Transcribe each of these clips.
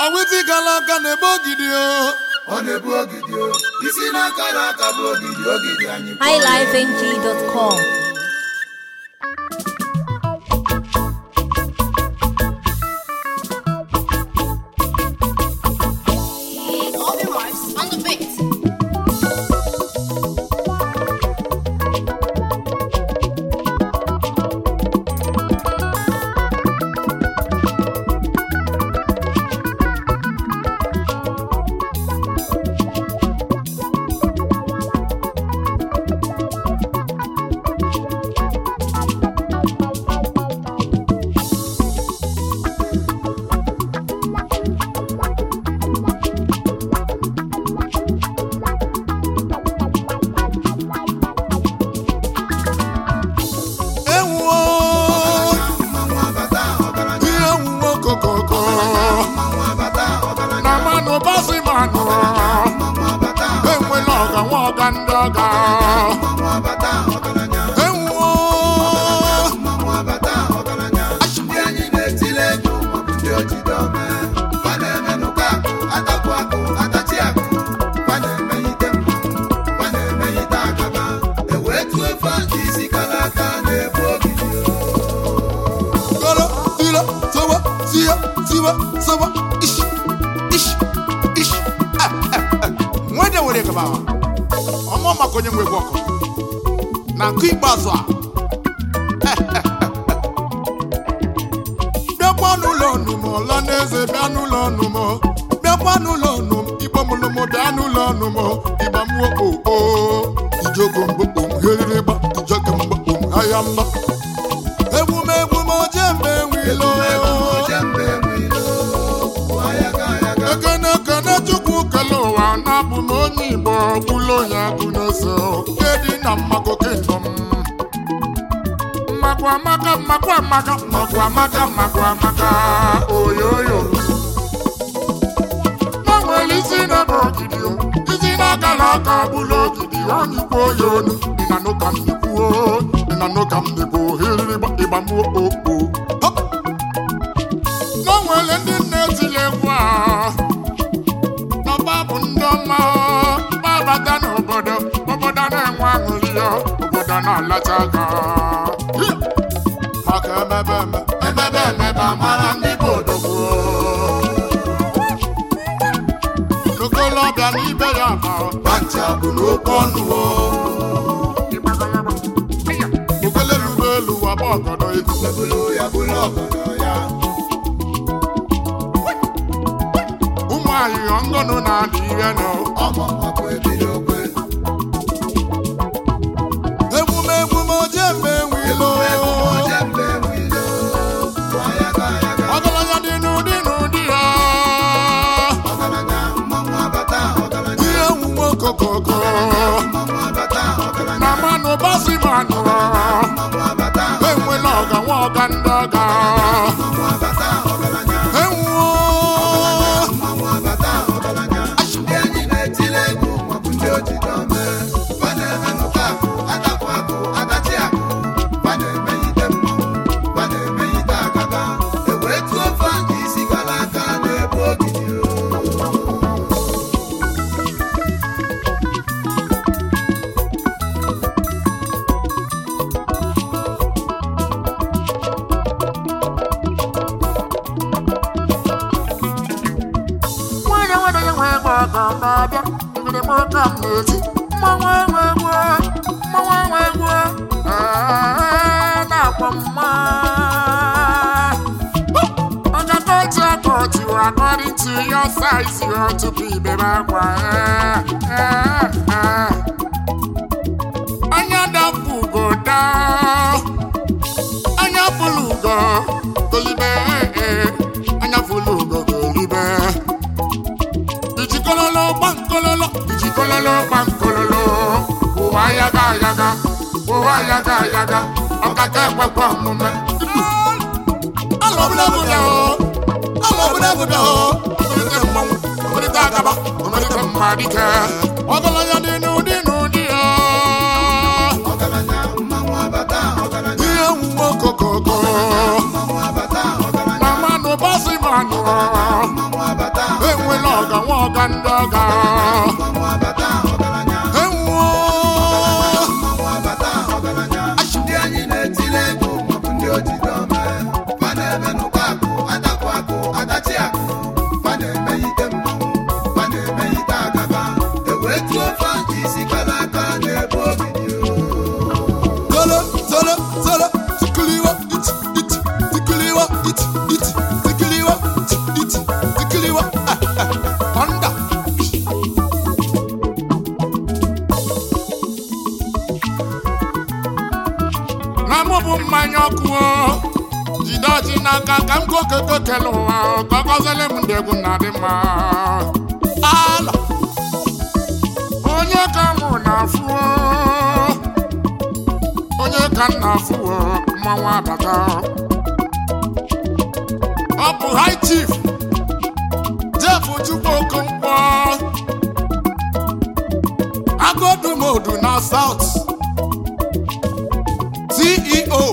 ọwịtị gala aka na-ebe ogidi o ọ na-ebu ogidi o isi n'aka n'aka bụ ogidi ogidi anyị kpọrọ ya. highlifeng.com. All the rice on the beat. ewuo mmanwụ abata ọgaranya ihe ewuwo kokoko mmanwụ abata ọgaranya na manụ basi manụ mmanwụ abata enwela ọga nwa ọga ndị ọga mmanwụ abata ọgaranya ewuo mmanwụ abata ọgaranya ndị anyị na-etile ego maọbụ ndị ojide ome fa na-emenụ ka akụ atapụ akụ atachi akụ fa na-emeghite mmanwụ fa na-emeghite agaba ewee tụọ efe aka isi kara aka na-ebu ogidi o koro tiro sowa siya siwa sowa ishi ishi ishi nwede were gaba ọmụ maka onye nwe ọkụ na nke ikpeazụ a bịakwa n'ụlọ ọnụmụ ọla n'eze bịa n'ụlọ ọnụmụ bịakwa n'ụlọ ọnụm igbo mụlụmụ bịa n'ụlọ ọnụmụ ịgba mmụọ okpo ijoko mgbokpom herịrịgba ijoke mgbokpom ahịa mba emume emume oje mgbe nwilo ekene ekene chukwu kele ụwa na-abụ m onye igbo ọbụla onye agụ na-eso nke dị na mmago kingdom mmakwa amaka mmakwa amaka mmakwa amaka mmakwa amaka oyoyo na nwere isi na-ebe ogidi o isi n'aka n'aka bụla ogidi onye ikwu oyi onu dị na n'ụka m na-ekwuo dị na n'ụka m na-ekwu hiriri ịgbamuo okpo Hop! na nwere ndị nna etili egwu a na babụ ndị ọma babata n'obodo obodo na-enwe aṅụrị ya obodo na-alacha aka Hi! maka emebe eme emebe emebe amara ndị bụ odogwu n'okolobịa n'ibe ya ma Pancha bụ n'oke ọnụ o okelelube elu waba ọgọdọ ego ebulu ya bụrụ ọgọdọ ya ụmụ ahịhịa ngọnụ na-adị ihe nọ ọmọ ọkụ ebido okwe emume emume oje mgbe nwilo oje mgbe nwilo ayaga ayaga ọgaranya dị n'ụdị n'ụdị ya ọgaranya mmanwụ abata ọgaranya ihe nwuwe okokoko mmanwụ abata ọgaranya na manụ basi manụ mmanwụ abata enwela ọga nwa ọga ndị ọga mmanwụ abata ọgaranya enwuo mmanwụ abata ọgaranya ndị anyị na-etile egwu maọbụ ndị ojide ome fa na-emenụ ka akụ atapụ akụ atachi akụ fa na-emeghite mmanwụ fa na-emeghite agaba ewee tụọ ofe aka isi gara aka na-ebu ogidi o nwanyị nwere onye nwe egbe ọga na-abịa ngere m ọka m na-eti mmanwụ enwe egwu mmanwụ enwe egwu ee, na-akpọ mma ọgata otu aka otu according to your size you ought to be bebe akwa ee, ee, ee. anya dapụ ugoda anya fụlụ ugo golibe ee, anya fụlụ ugo golibe ijikololo gbankololo ijikololo gbankololo ụwa yaga yaga ụwa yaga yaga ọkaka ekwekwe omume alọbụlabụbịa o alọbụlabụbịa o omelite mmanwụ omelite agaba omelite mmadike ọgaranya dị n'ụdị n'ụdị ya ọgaranya mmanwụ abata ọgaranya ihe nwuwe okokoko mmanwụ abata ọgaranya na manụ basi manụ mmanwụ abata ka ndị ọga mmanwụ abata ọgaranya ewuo mmanwụ abata ọgaranya ndị anyị na-etile ego maọbụ ndị ojide ome fa na-emenụkọ akụ atakụ akụ atachi akụ fa na-emeghite mmanwụ fa na-emeghite agaba ewee tuo fa nke isi kara aka na-ebu ogidi Solo, solo, solo, tikiliwa, iti, iti, tikiliwa, iti, iti, tikiliwa, iti, iti, tikiliwa, ah, ah, onda. Na mụ bụ mmanya ọkụ o, jide ọjị n'aka ka m kokoko kele ụwa o, ka ọ gọziele m ndị egwu na-adị mma. Ala, onye ka mụ na-afụ o. onye ka nna afụ mmanwụ abata ọ bụ high chief jeff chukwu okonkwo agodumodu na south ceo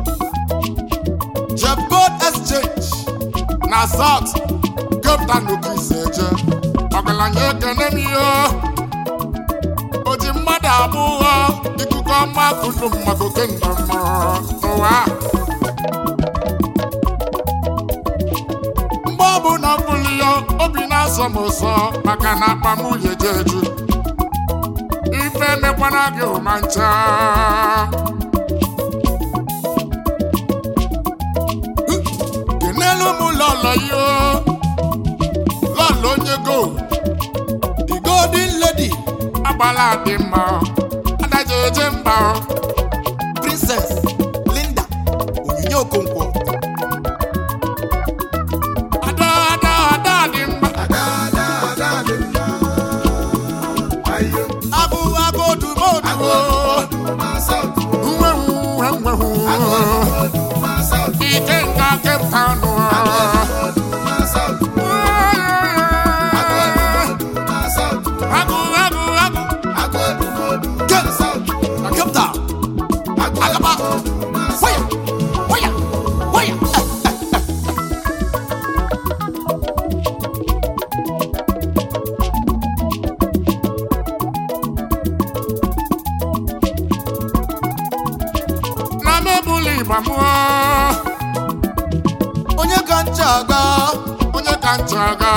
jebgold exchange na south cape town okiseje ọgaranya ekene m ihe o ji mmadụ abụọ ikuku ọma kudu mmadụ kenda mma n'ụwa mgbe ọ bụ na ọ bụrụ ya obi na-asọ m ụsọ maka na akpa m yeje eju ife emekwana gị ụma ncha kenelu m lọlọ yo lọlọ onye gold the golden lady agbala dị mma adaje eje mba princess linda onyinye okonkwo ada ada ada dị mma ada ada ada dị mma ayo agụ agụ odumodu agụọdụ ma saụtụ nwehu nwehu agụọdụ ma saụtụ ike nga Cape Town agụọdụ ma saụtụ agụọdụ ma saụtụ agụ agụ agụ agụọdụ Ke- ma saụtụ na Cape Town Alaba. agụọdụ ma waya saụtụ waya waya na mebụlụ ịgba mụọ onye ka ncha aga onye ka ncha aga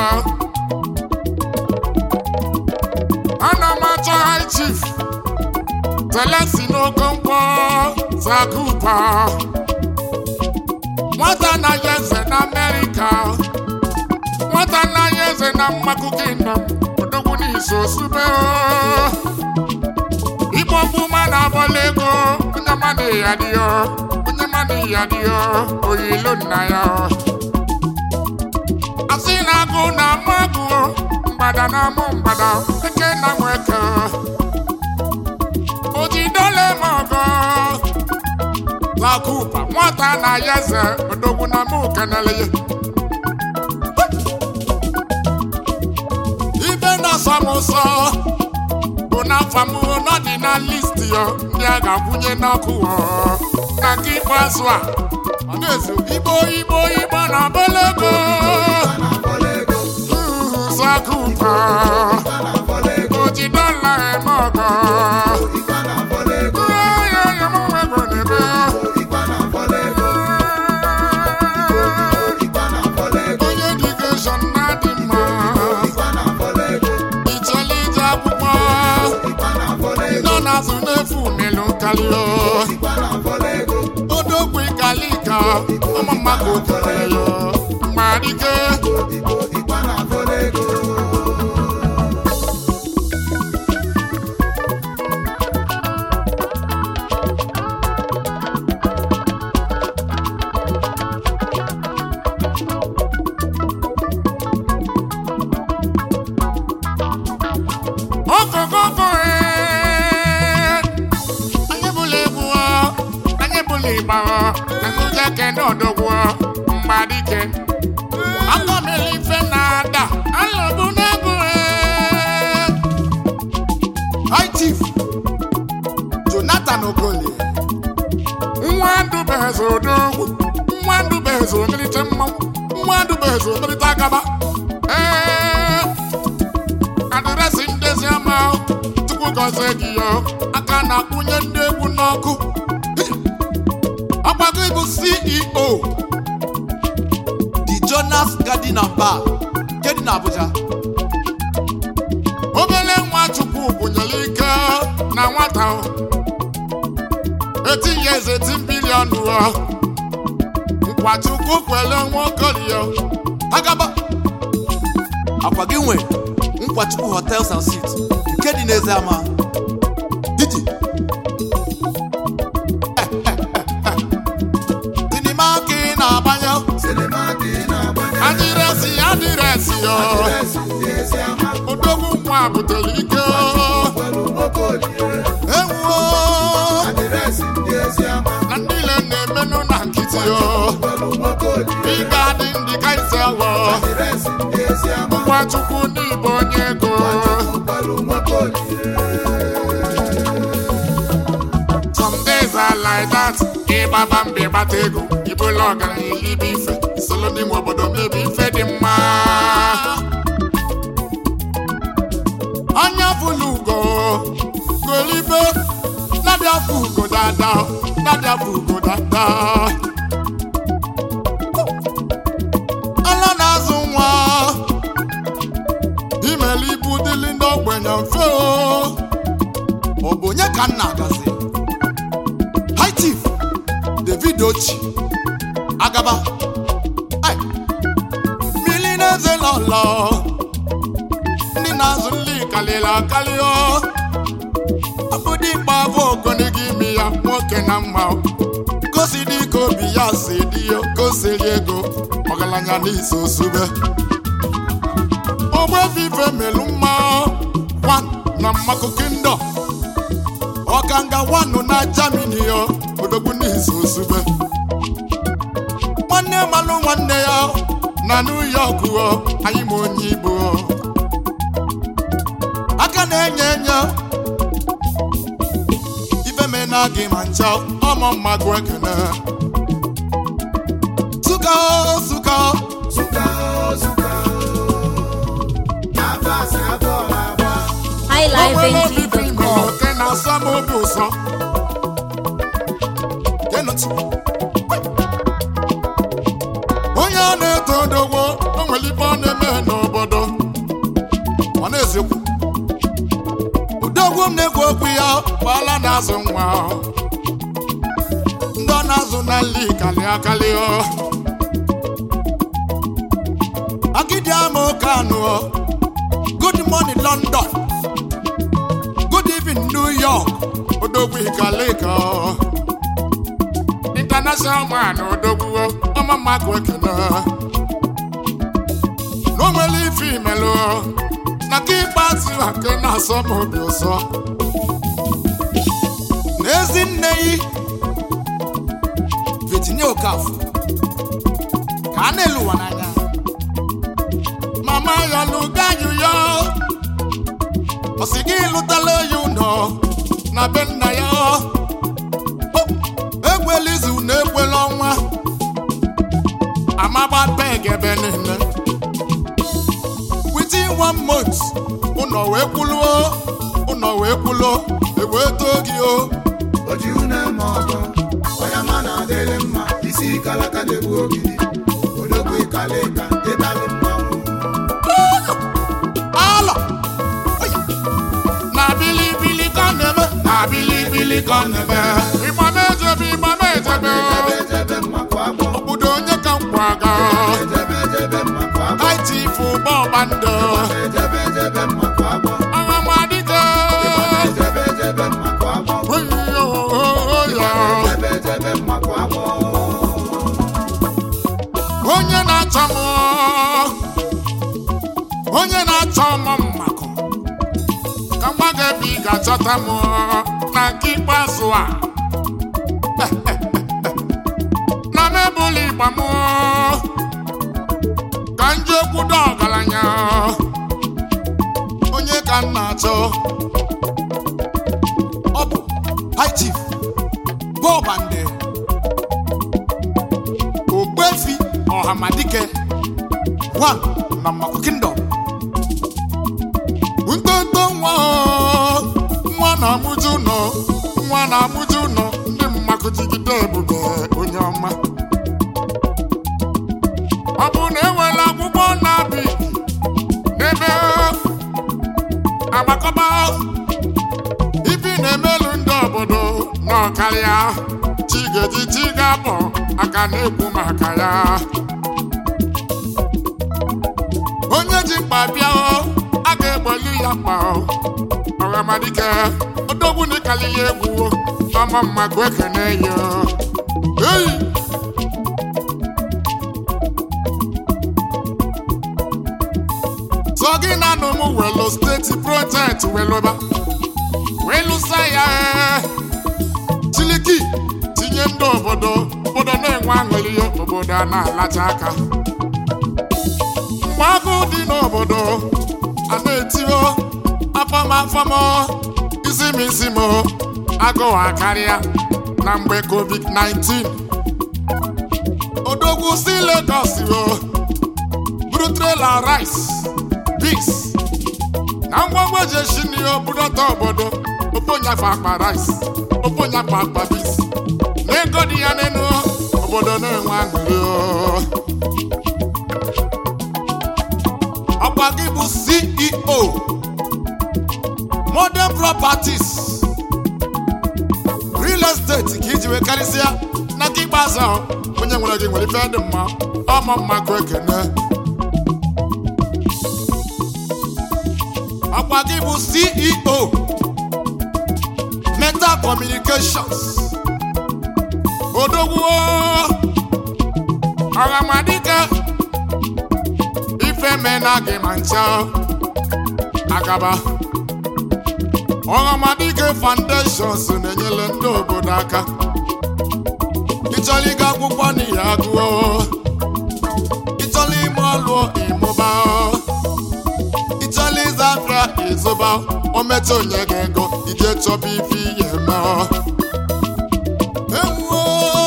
ana m achọ high chief telesi n'okonkwo zakupa nwata anaghị eze na amerịka nwata anaghị eze na mmakụ kingdom odogwu n'iso sube igbo mgbuma na-abọla ego onye mmadụ ya dị ya onye mmadụ ya dị ya oyilo nna ya asị na agụ na amụ agụ mgbada na amụ mgbada eke na nweke ojidole m ọgọ zakupa nwata na ya eze odogwu na mụ kenele ya ibe na-asọ m ụsọ bụ n'afọ m nọ dị na list ya ndị a ga-akwụnye n'ọkụ ọ. na nke ikpeazụ a ọ na-ezu igbo igbo igbo na bologo na-afọlego zakupa na-afọlego oji dọla eme ọgọ ikpe na-afọlego ya ya m nwego n'ebe ikpe na-afọlego ikpe na-afọlego onye digeshọn na-adị mma ikpe na-afọlego ichele ije akwụkwọ ikpe na-afọlego nọ n'azụ n'efu melu karịa ikpe na-afọlego odogwu kalika ụmụ mmadụ kere ya mgbarike igbo ikpe na-afọlego okokoko anyị bụla egwu ọ, anyị bụla ịgba ọ, akụje kene odogwu ọ, mgbadike akọmeli ife na-ada alụbụ n'egwu High Chief Jonathan Okolie nwa ndụbeze odogwu nwa ndụbeze omelite mmanwụ nwa ndụbeze omelite agaba ee gọzie gị ya aka na-akwụnye ndị egwu n'ọkụ ọgbago ịbụ ceo the jonas garden and bar nke dị n'abuja obere nwa chukwu bụnyere ike na nwata o. 18 years 18 billion o. nkwa chukwu kwere nwokorie agaba akwa gị nwe nkwachukwu hotels and suites nke dị n'eze ama diji sinima ka ị na-agbanye sinima ka ị na-agbanye adịresi adịresi yo adịresị ndị ezi ama odogwu nwa butere ike gwara nwoke olie ewuo adịresị ndị ezi ama na ndị ile na-emenụ na nkịtị yo gwara nwoke olie ịga dị ndị kaiselo adịresị ndị ezi ama nwa chukwu n'igbo onye ego gwara nwoke olie some days are like that ịgbaba mba ịgbata ego ibụla ọgaranya ibe ife solo n'ime obodo mebe ife dị mma anya fụlụ ugo golibe nabịa fụ ugo dada nabịa fụ ugo dada ala na-azụ nwa imeli ibu dịlị ndị ogbenye mfe o ọ bụ onye ka nna agazi high chief david ochi agaba Ai, mmiri na-eze lọlọ ndị na-azụ nri kalịrị akali o abụdị ikpa afọ ogonigi imi ya nwoke na mma o. gosi dị ka obi ya si dị ya gosiri ego ọgaranya n'isi osube ogbefife melu mma wan na mmakụ kindo ọkanga wanụ na jamini yo odogwu n'isi osube nwanne malụ nwanne ya na New York o anyị ma onye Igbo aka na-enye enye ife mena gị ma ncha ọmụ mmagụ ekene suka o, suka o. Suka o, suka o. Abasi abọọla agba. Ọgbẹ́lẹ́ bíbí highlifeng.com. ìmọ̀lẹ̀ kẹ́ na sámú bù sọ. Kẹ́nu tí. Onye a na-eto odogwo o nwere ife ọ na-eme n'obodo. Ọ na-ezekwu. Odogwu m na-ekwu okwu ya gbala na-azụ nwa. Ndị ọ na-azụ na nli kalị akalị ọ. Agidi ama oke anụ ọ. Good morning London. Good evening, New York. Odogwu Ikalika. International man Odogwu ọma mmadụ ekene. N'onwere ife imelụ na ka ịkpatụ ake na-asọ m obi ụsọ. N'ezi nne yi virginia okafọ ka a na-elu ụwa n'anya mama ya lụga yuyo. Ọ sị gị lụtala ya ụnọ na be nna ya. O, Ekwela izu na ekwela ọnwa. Amagba peg ebe niile. Within one month, ụnọ wee kwuluo, ụnọ wee kwuluo, ewee too gị o. Oji une ma ọgọ, onye ma na-adịrị mma, isi kalaka na-egbu ogidi. Odogwu ikalika, ịtalị mmanwụ. Alọ! Oya! Na bilibili ka ọ na-eme, na bilibili ka ọ na-eme. Ịgba m ejebe, ịgba m ejebe. Ejebe ejebe mmakụ agbọ. Obodo onye ka m kwaga. Ejebe ejebe mmakụ agbọ. Haiti fụ bọọba ndụ. Ejebe ejebe mmakụ agbọ. Agha m adịgo. Ejebe ejebe mmakụ agbọ. Oyo, oyo. Ejebe ejebe mmakụ agbọ. Onye na-achọ m onye na-achọ m mmakụ ka nwa gị ebe ị ga-achọta m na nke ikpeazụ a na m ebuli igba m ka m jee kwudo ọgaranya onye ka m na-achọ ọ bụ high chief bọbande ogbefi ọhamadike one na mmakụ kingdom ntonto nwa o, na-amụju ụlọ nwa na-amụju ụlọ ndị mmakụjigide ebube onye ọma ọ bụ na enwere akwụkwọ na-abị n'ebe agbakọba ibi na-emelu ndị obodo n'ọkarịa chigeji chi ga-abọ aka na-ekwu maka ya onye ji mkpa bịa o, a ga-egboli ya mkpa o. ọghamadike odogwu n'ịkali ya egwu o, ọma mmakụ ekene ya o. eyi so gị na anụ m welu steeti projekt weluba welusa ya ee. chiliki tinye ndị obodo obodo na-enwe aṅụrị ya obodo a na-alacha aka mgbe agụụ dị n'obodo a na-etio afọmafọm isi m isi m agụụ akarịa na mgbe covid-19 odogwu si Lagos o buru trela rice beans na ngwongwo eji esi nri obudota obodo ofe onyafe akpa rice ofe onyafe akpa beans na ego dị ya n'elu obodo na-enwe aṅụrị o. ọkwa gị bụ ceo modern properties real estate ka iji wee karịsịa na nke ikpeazụ ahụ onye nwere gị nwere ife dị mma ọma mmakụ ekene ọkwa gị bụ ceo metal communications odogwu ọghamadike ife mena gị ma ncha agaba ọghamadike foundations na-enyere ndị obodo aka ịchọrọ ịga akwụkwọ n'ihi agụọ ịchọrọ ime ọlụ ịmụba ịchọrọ ịza afịa ịzụba ometụ onye gị ego ije chọba ife ihe eme ewuo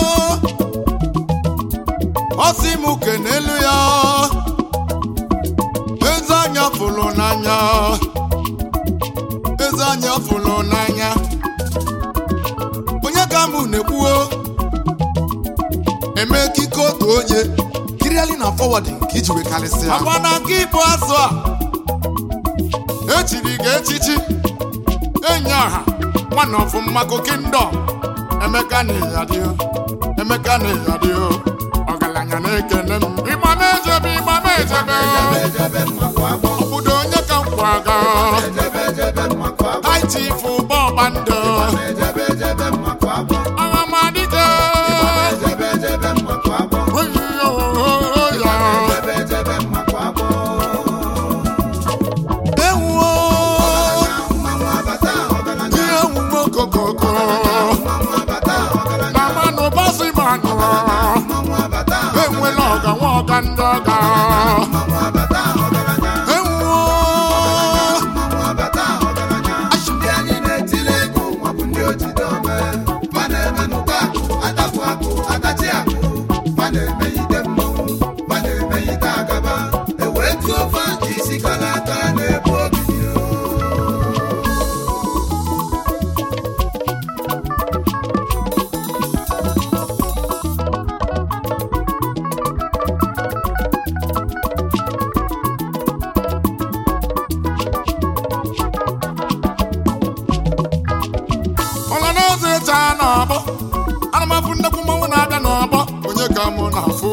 ọsị m kenelu ya eze anya fụrụ n'anya eze anya fụrụ n'anya onye ka mụ na-ekwuo eme kike otu onye kiriali na forwarding ka iji wee karịsịa agwa na nke ịbụ azụ a echiri gị echichi enyi ọha nwana ọfụ mmakụ kingdom emeka na ịyadịo emeka na ịyadịo ọgaranya na-ekene m ịgba na-ejebe ịgba na-ejebe ejebe mmakụ agbọ obodo onye ka m kwaga ejebe ejebe mmakụ agbọ aitifu bọbandọ ejebe ejebe mmakụ agbọ aghamadike ejebe ejebe mmakụ agbọ ya ejebe ejebe mmakụ agbọ ewuo mmanwụ abata ọgaranya ihe owuwe okokoko mmanwụ abata ọgaranya na manụ bọsị manụ mmanwụ abata enwela ọga nwa ọga ndị ọga mmanwụ abata ọgaranya ewuo mmanwụ abata ọgaranya ndị anyị na-etili egwu maọbụ ndị ojide ome fa na-emenụta akụ atapụ akụ atachi akụ fa na-emeyite mmọnwụ fa na-emeyite agaba ewee tuo fa isi kara aka na-ebu ogidi ọla na-eze eche a n'ọbọ ana m afụ nnekwu mmanwụ na-abịa n'ọbọ onye ka mụ na-afụ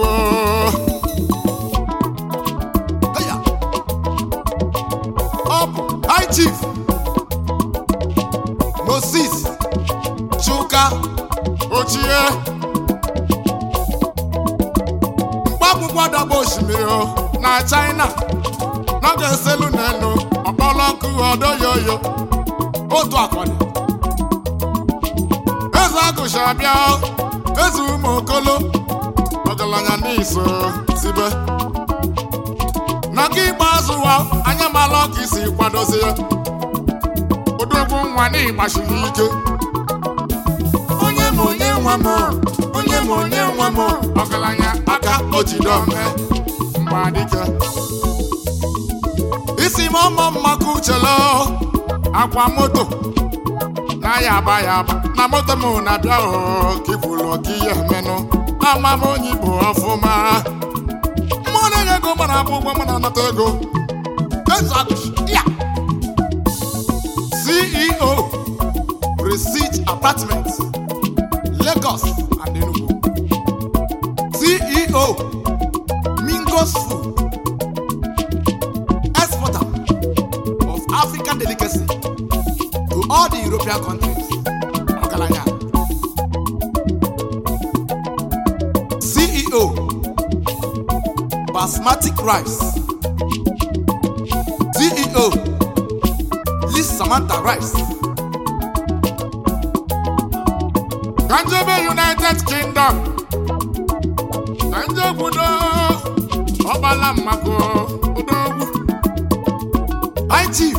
Eya. ọ bụ high chief moses chuka ochie mkpakwụkwọ dọgba osimiri o, na china n'oge eselu n'elu ọkpọrọ nkụ ọdoyoyo otu akọni eze agụcha bịa eze ụmụ okolo ọgaranya n'iso sibe na nke ikpeazụ wa anya mala ọka isi kwadozi ya odogwu nwa n'ịgbachiri ike onye ma onye nwa m onye ma onye nwa m ọgaranya aka ojidome mgbadike isi m ọmọ mmakụ uchelo akwa moto ya aba ya aba na moto m na-abịa o ka ikwulu ọka ihe menụ ama m onye bụ ọfụma mụ na-enye ego mụ na-abụ ụgwọ mụ na-anata ego ya CEO Prestige Apartments Lagos and Enugu CEO Mingos Food Exporter of African delicacy to all the European countries. Ọgaranya. CEO Basmatic Rice. CEO Liz Samantha Rice. Kanjebe United Kingdom. Kanje obodo ọgbala mmako odogwu. High Chief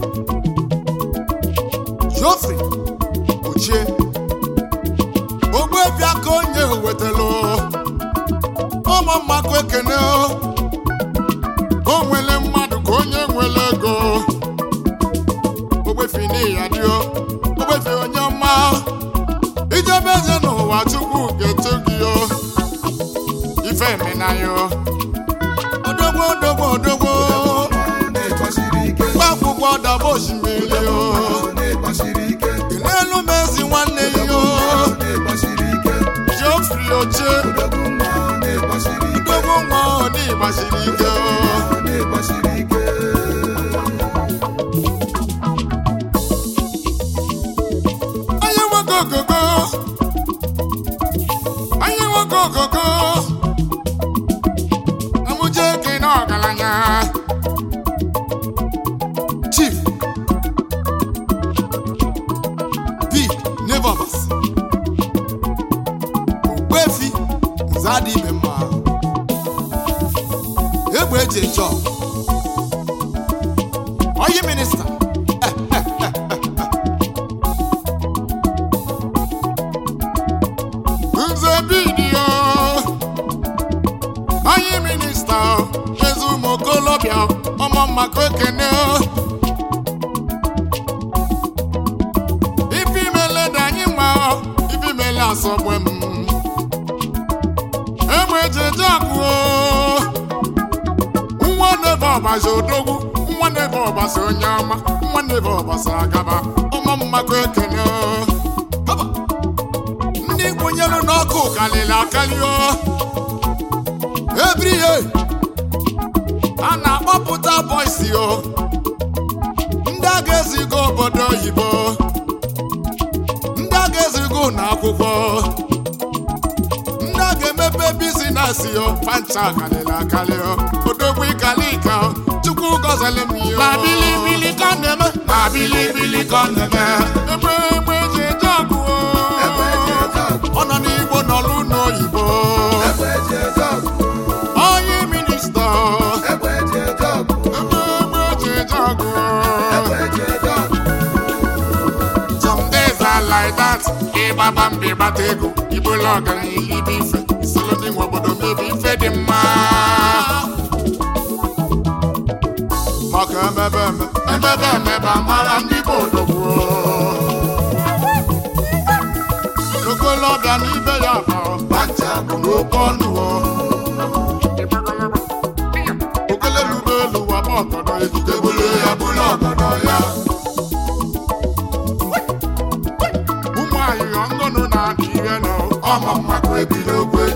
Geoffrey Ochie Ogbuefi aka onye wetelu ụmụ mmako ekene o nwere mmadụ ka onye nwere ego ogbefi n'ihi ya dio ogbefi onye ọma ijebe eze n'ụwa chukwu ga-eto gị o ife emena yo odogwo odogwo odogwo na-ịgbasiri ike gba akwụkwọ daba osimiri o na-ịgbasiri ike ị n'elu mezi nwanne ya o na-ịgbasiri ike Geoffrey Ochie odogwu nwa na-ịgbasiri ike odogwo nwa ọ n'ịgbasiri ike o na-ịgbasiri ike Anyị nwoke ogogo anyị nwoke ogogo amụje gị n'ọgaranya Chief P. Nevovas Ogbuefi Nzadi ibe mma egbe eji eje ọgụ. Oyi minista Nze bidio onye minista eze ụmụ okolobịa ọmọ maka ekene ife imele dị anyị mma ife imele asọgbe m egbe ejeje akụ nwa nebe ọbazi odogwu nwa nebe ọbazi onye ọma nwa nebe ọbazi agaba ọmọ mmakọ ekene Haba. ndị kwụnyere n'ọkụ kalịrị akali o ebrihe a na-akpọpụta bọisi o ndị a ga-ezigo obodo oyibo ndị a ga-ezigo ụlọ akwụkwọ ndị a ga-emepe bizinesi o pancha kalịrị akali o odogwu ikalika o chukwu gọzili m ya na bilibili ka ọ na-eme na bilibili ka ọ na-eme ebe egbe eji eje ọgụ o Egbe eji eje ọgụ. ọ nọ n'igbo n'ọlụ n'oyibo egbe eji eje ọgụ onye minista egbe eji eje ọgụ ebe egbe eji eje ọgụ egbe eji eje ọgụ some days are like that ịgbaba mba ịgbata ego ibolo ọgaranya ilibe ife isolo ndị nwe obodo mebe ife dị mma maka emebe eme emebe emebe amara ndị bụ odogwu okolobịa n'ibe ya bụ pancha bụ n'oke ọnụ okelelube elu waba ọgọdọ ejide bulu ya bulu ọgọdọ ya ụmụ ayịyọ ngọnụ na-adị ihe nọ ọma mmakụ ebido okwe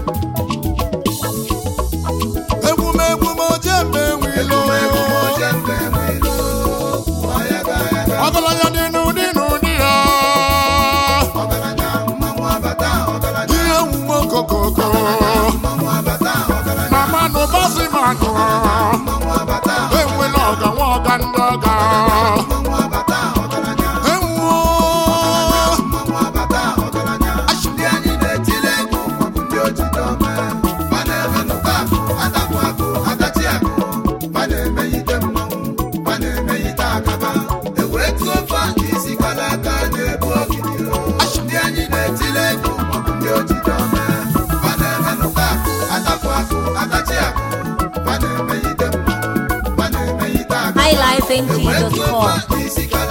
emume emume oje mgbe enwilo oje mgbe enwelo ọya ga ya ga ọgaranya dị n'ụdị n'ụdị ya ọgaranya mmanwụ abata ọgaranya ihe omume okokoko mmanwụ abata ọgaranya na mmanụ basi manụ mmanwụ abata enwela ọga nwa ọga ndị ọga mmanwụ abata ọgaranya enwuo mmanwụ abata ọgaranya ndị anyị na-etile egwu maọbụ ndị ojide ome ma na-eme nụkọ akụ atapụ akụ atachi akụ ma na-emeghite mmanwụ ma na-emeghite akaba ewee tụọ ofe aka isi kala aka na-ebu ogidi ndị anyị na-etile egwu maọbụ ndị ojide ome ma na-eme nụkọ akụ atapụ akụ atachi akụ ma na-emeghite mmanwụ ma na-emeghite akaba highlifeng.com. isi kala